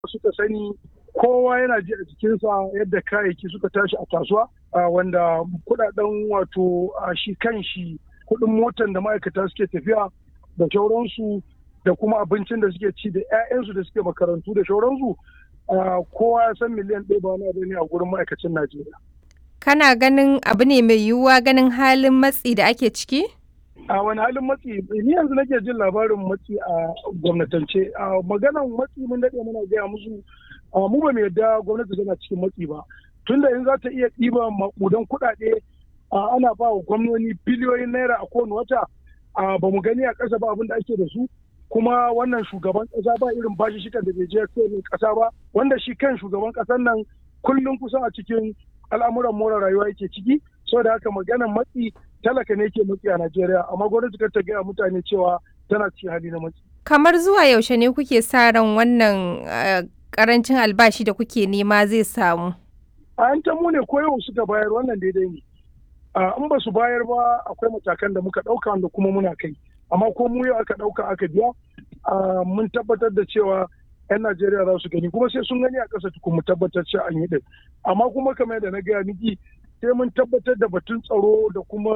suka sani kowa yana ji a jikinsa yadda kayayyaki suka tashi a kasuwa wanda kudaden wato shi kan shi kudin motan da ma'aikata suke tafiya da shauransu da kuma abincin da suke ci da 'ya'yansu da suke makarantu da shauransu kowa ya san miliyan ɗaya ba wani abu ne a gurin ma'aikacin najeriya kana ganin abu ne mai yiwuwa ganin halin matsi da ake ciki a wani halin matsi ni yanzu nake jin labarin matsi a gwamnatance a maganan matsi mun daɗe muna gaya musu mu ba mu yadda gwamnati tana cikin matsi ba tunda in za ta iya ɗiba maƙudan kuɗaɗe ana ba wa gwamnoni biliyoyin naira a kowane wata ba mu gani a ƙasa ba abin da ake da su kuma wannan shugaban ƙasa ba irin bashi shikan da bai je kowane ƙasa ba wanda shi kan shugaban ƙasar nan kullum kusan a cikin al'amuran more rayuwa yake ciki saboda haka maganan matsi talaka ne ke matsi a Najeriya amma gwamnati kar ta gaya mutane cewa tana cikin hali na matsi. Kamar zuwa yaushe ne kuke sa ran wannan karancin albashi da kuke nema zai samu? A yan mu ne ko yau suka bayar wannan daidai ne. In ba su bayar ba akwai matakan da muka ɗauka wanda kuma muna kai. Amma ko mu yau aka ɗauka aka biya mun tabbatar da cewa 'yan Najeriya za su gani kuma sai sun gani a ƙasa tukun mu tabbatar cewa an yi ɗin. Amma kuma kamar yadda na gaya miki sai mun tabbatar da batun tsaro da kuma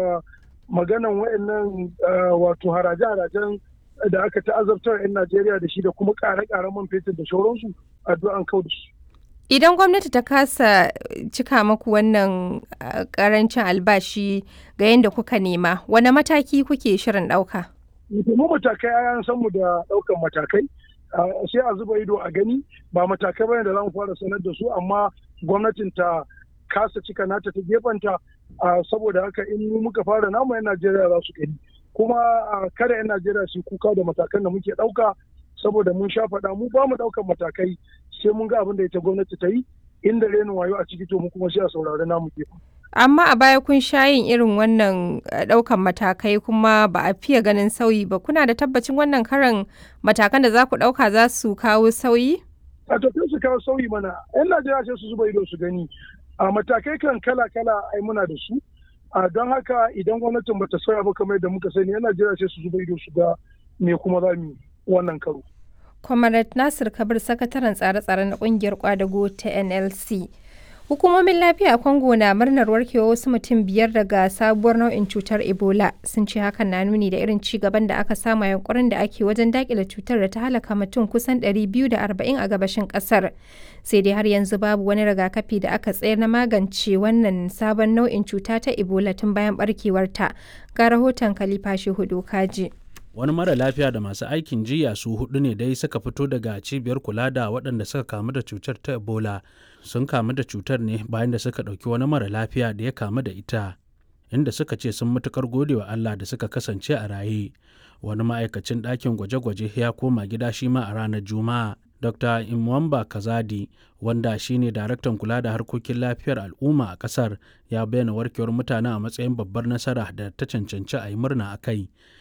maganan wayannan wato haraje-harajen da aka ta'azabtar 'yan Najeriya da shi da kuma ƙare-ƙaren man fetur da shauransu addu'an kau da su. Idan gwamnati ta kasa cika maku wannan ƙarancin albashi ga yadda kuka nema, wane mataki kuke shirin ɗauka? Mu matakai an san mu da ɗaukan matakai. sai a zuba ido a gani ba matakai bane da za mu fara sanar da su amma gwamnatin ta kasa cika nata ta gefanta saboda haka in muka fara namu 'yan Najeriya za su gani kuma kada 'yan Najeriya su kuka da matakan da muke ɗauka saboda mun sha faɗa mu ba mu ɗaukan matakai sai mun ga abin da ita gwamnati ta yi inda renin wayo a ciki to mu kuma sai a saurari namu gefen. Amma a baya kun sha yin irin wannan ɗaukan matakai kuma ba a fiye ganin sauyi ba kuna da tabbacin wannan karan matakan da za ku ɗauka za su kawo sauyi? A tafiya su kawo sauyi mana 'yan Najeriya sai su zuba ido su gani a matakai kan kala-kala ai muna da su a don haka idan gwamnatin bata sauya ba kamar yadda muka sani 'yan Najeriya sai su zuba ido su ga me kuma za mu wannan karo. Comrade Nasir Kabir sakataren tsare-tsare na kungiyar kwadago ta NLC. Hukumomin lafiya a Congo na murnar warkewa wasu mutum biyar daga sabuwar nau'in cutar Ebola sun ce hakan na nuni da irin ci gaban da aka samu yankurin da ake wajen dakile cutar da ta halaka mutum kusan 240 a gabashin kasar. Sai dai har yanzu babu wani rigakafi da aka tsayar na magance wannan sabon nau'in cuta ta Ebola tun bayan barkewarta. Ga rahoton Khalifa Shehu Kaji. wani mara lafiya da masu aikin jiya su hudu ne dai suka fito daga cibiyar kula da waɗanda suka kamu da cutar ta ebola sun kamu da cutar ne bayan da suka ɗauki wani mara lafiya da ya kamu da ita inda suka ce sun matukar gode wa allah da suka kasance a raye wani ma'aikacin ɗakin gwaje-gwaje ya koma gida shi ma a ranar juma'a dr imwamba kazadi wanda shine daraktan kula da harkokin lafiyar al'umma a kasar ya bayyana warkewar mutane a matsayin babbar nasara da ta cancanci a yi murna a kai